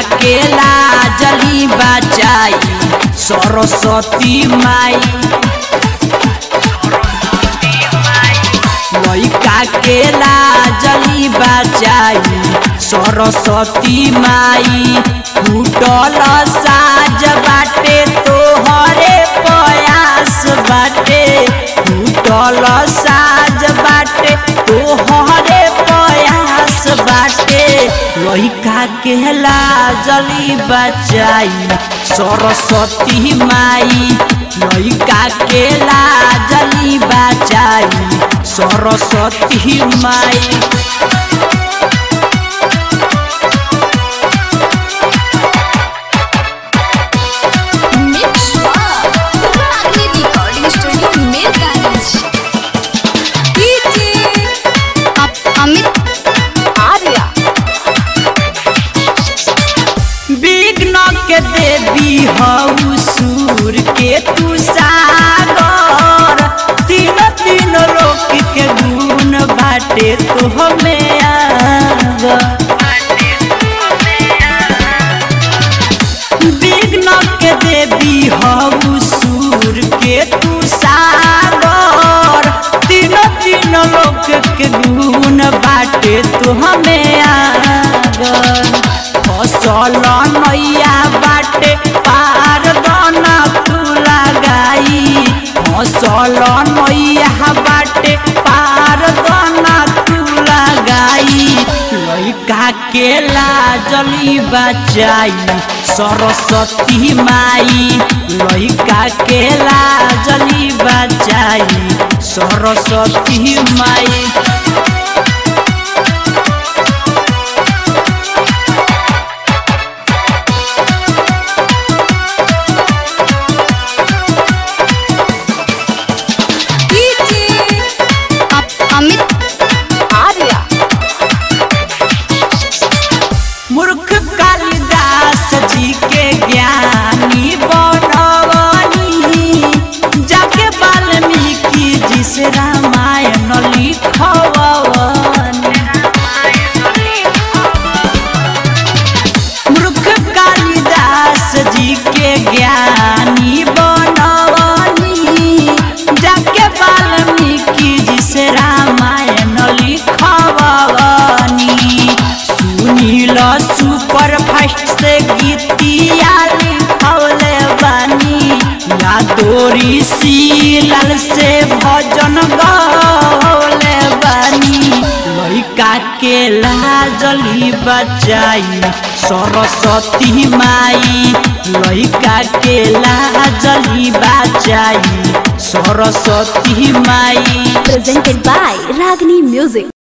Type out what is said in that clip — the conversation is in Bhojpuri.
के लाजली बचाई सरस्वती माई लइका के लाजली बचाई सरस्वती माई फूटल साज बाटे तोहरे प्रयास बाटे फूटल साज बाटे तोहरे प्रयास बाटे लइका के लाजली बचाई सरस्वती माई लइका के लाजली बचाई सरस्वती माई Mix Ragni Recording Studio Mirgans. DJ Amit Arya. विघ्न के देवी हऊ सूर के तू सागर तीन तीन लोक के गुण बाटे तो हमें आग विघ्न के देवी हऊ सूर के तू सागर तीन तीन लोक के गुण बाटे तो हमें आगर फसल नैया बाटे पार दना तू लगाई फसल नैया बाटे पार दना तू लगाई लइका के लाजली बचाई सरस्वती माई लइका के लाजली बचाई सरस्वती माई DJ Amit Arya. मूर्ख कालिदास जी के ज्ञानी बनवनी जाके वाल्मीकि जी से रामायण लिखवनी मूर्ख कालिदास जी के ज्ञानी बनवनी जाके वाल्मीकि जी से रामायण लिखवनी सुनील सुपर फास्ट से गीतिया लिखवले बानी यादोरी सीलाल से भजन गौले बानी लइका के लाजली बचाई सरस्वती माई लइका के लाजली बचाई सरस्वती माई Presented by Ragni Music.